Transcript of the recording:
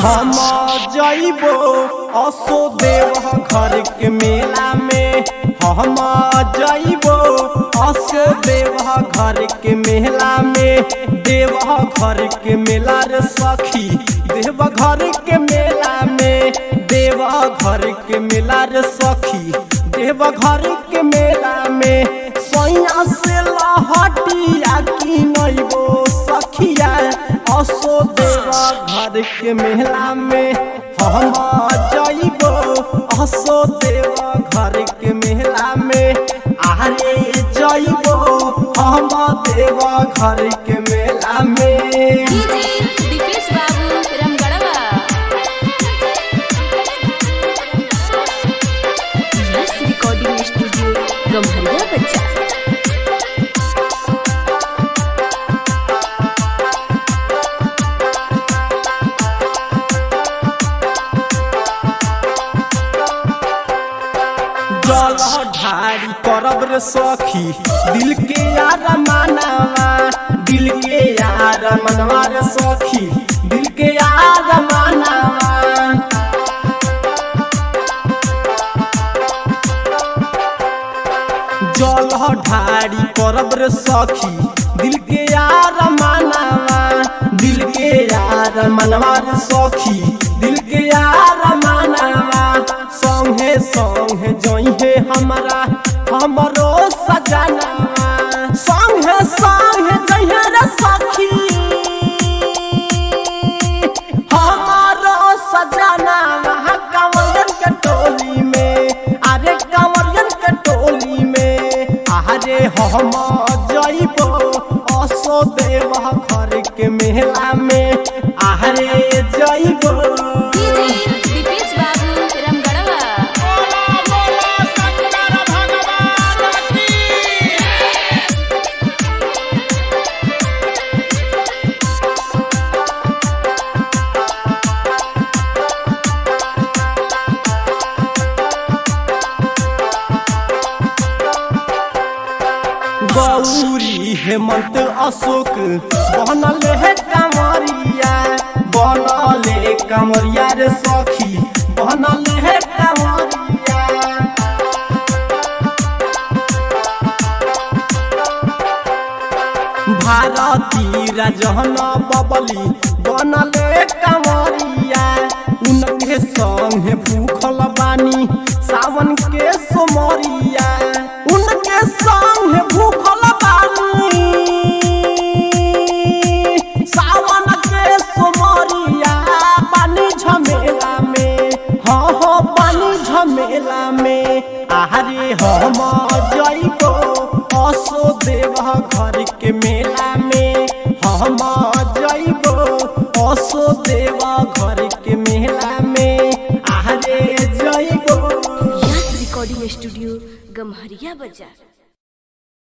हम जइबो असो देव घर के मेला में हम जइबो असो देव घर के मेला में देव घर के मेला रे सखी देव घर के मेला में देव घर के मेला रे सखी देव घर के मेला में सैया से लहटिया की नइबो सखिया असो देवा घर के मेला में हम जइबो असो देवा घर के मेला में आरे जइबो हम देवा घर के मेला में DJ Dipesh Babu Ramgarhwa yes recording studio Gamharia बच्चा जल ढारी करब रे सखी दिल के यार मानवा दिल के यार मनवा रे सखी दिल के यार मानवा जल ढारी करब रे सखी दिल के यार मानवा दिल के यार मनवा रे सखी दिल के यार मानवा संगे संगे जइहे हमारा हमरो सजनवा संगे संगे जइहे रे सखी हमारो सजनवा कंवरियन के टोली में अरे कंवरियन के टोली में अरे हम जइबो असो देवा घर के मेला में अरे जइबो डीजे दीपेश बाबू रमगढ़वा गौरी हेमंत अशोक बनल है कमरिया बनल है कमरिया रे सखी बनल है कमरिया भारती राजहन बबली बनल है कमरिया उनके संग भूखल बानी सावन के सोमरिया उनके संग भूखल बानी सावन के सोमरिया पानी झमेला में हाँ हाँ पानी झमेला में आरे हम जइबो असो देवा घर के मेला में हम जइबो असो देवा घर के मेला में आरे जइबो यस रिकॉर्डिंग स्टूडियो गम्हरिया बच्चा